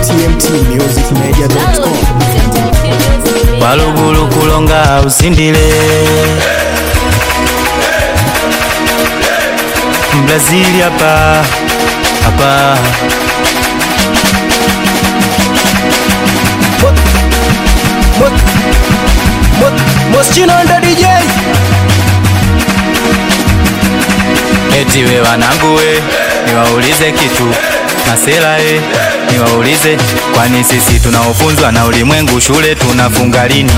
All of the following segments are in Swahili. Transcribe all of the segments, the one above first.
tmtmusicmedia.com walugulu kulonga usindile mbrazili hapa hapa Moschino ndo DJ eti we wanangu we niwaulize kitu masela e niwaulize kwani sisi tunaofunzwa na ulimwengu shule tunafunga lini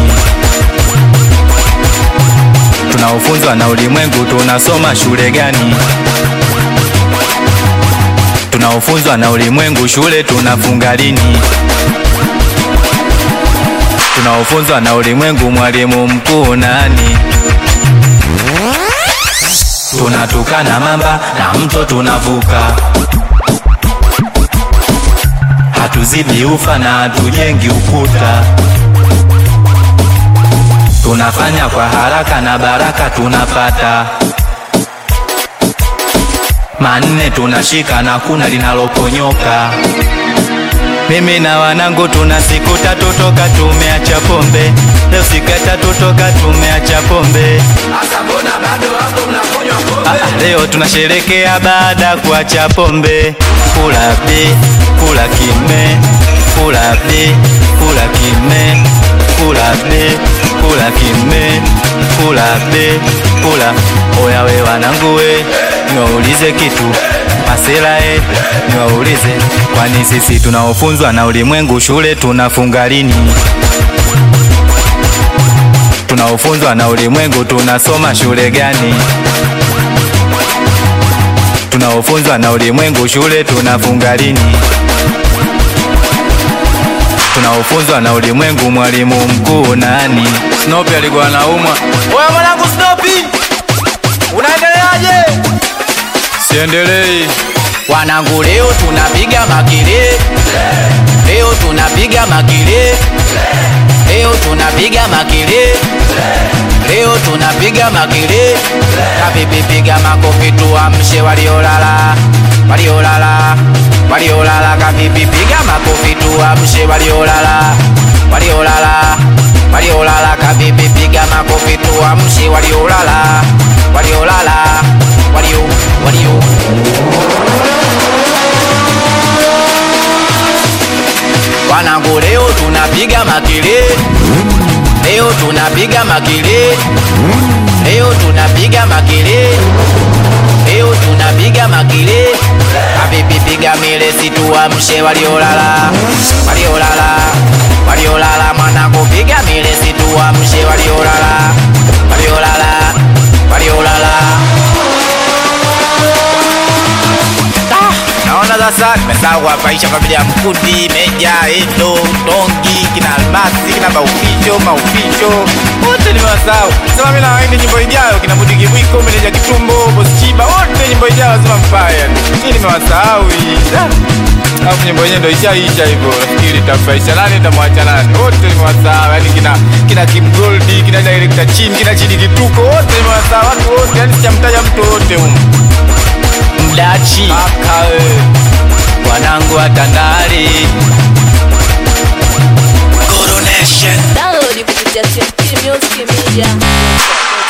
tunaofunzwa na ulimwengu tunasoma shule gani tunaofunzwa na ulimwengu shule tunafunga lini tunaofunzwa na ulimwengu mwalimu mkuu nani tunatukana mamba na mto tunavuka hatuzibi ufa na hatujengi ukuta tunafanya kwa haraka na baraka tunapata manne tunashika na kuna linaloponyoka mimi na wanangu tuna siku tatu toka tumeacha pombe leo siku ya tatu toka tumeacha pombe Ah, leo tunasherekea baada ya kuacha pombe kula bi kula kime kula bi kula kime kula bi kula kime kula bi kula oya we wanangu we niwaulize kitu masela e niwaulize kwani sisi tunaofunzwa na ulimwengu shule tunafunga lini tunaofunzwa na ulimwengu tunasoma shule gani tunaofunzwa na ulimwengu shule tunafunga lini tunaofunzwa na ulimwengu mwalimu mkuu nani snopi alikuwa naumwa oya mwanangu snopi unaendeleaje siendelei wanangu leo tunapiga makele leo tunapiga makele leo tunapiga makele leo tunapiga makele kavipipiga makofi tuamshe waliolala waliolala waliolala kavipipiga makofi tuamshe waliolala waliolala waliolala kavipipiga makofi tuamshe waliolala waliolala walio walio wanangu leo tunapiga makele leo tunapiga makele leo tunapiga makele leo tunapiga makele avipipiga mile situamshe waliolala waliolala waliolala mwanangu piga mile situamshe waliolala waliolala waliolala naona sasa nimesahau kuwapaisha familia ya mkundi meja endo dongi kina almasi kina maufisho maufisho wote nimewasahau sema mi nawaindi nyimbo ijayo kina mudigi mwiko meneja kitumbo boschiba wote nyimbo ijayo lazima mpaya hii nimewasahau hii Da. alafu nyimbo yenyewe ndo ishaisha hivyo nafikiri itamfaisha nani itamwacha nani wote nimewasahau yani kina kina kim goldi kina director chini kina chini kituko wote nimewasahau watu wote yani sijamtaja mtu wote humu mdachi akawe wanangu wa tandari download kupitia tmtmusicmedia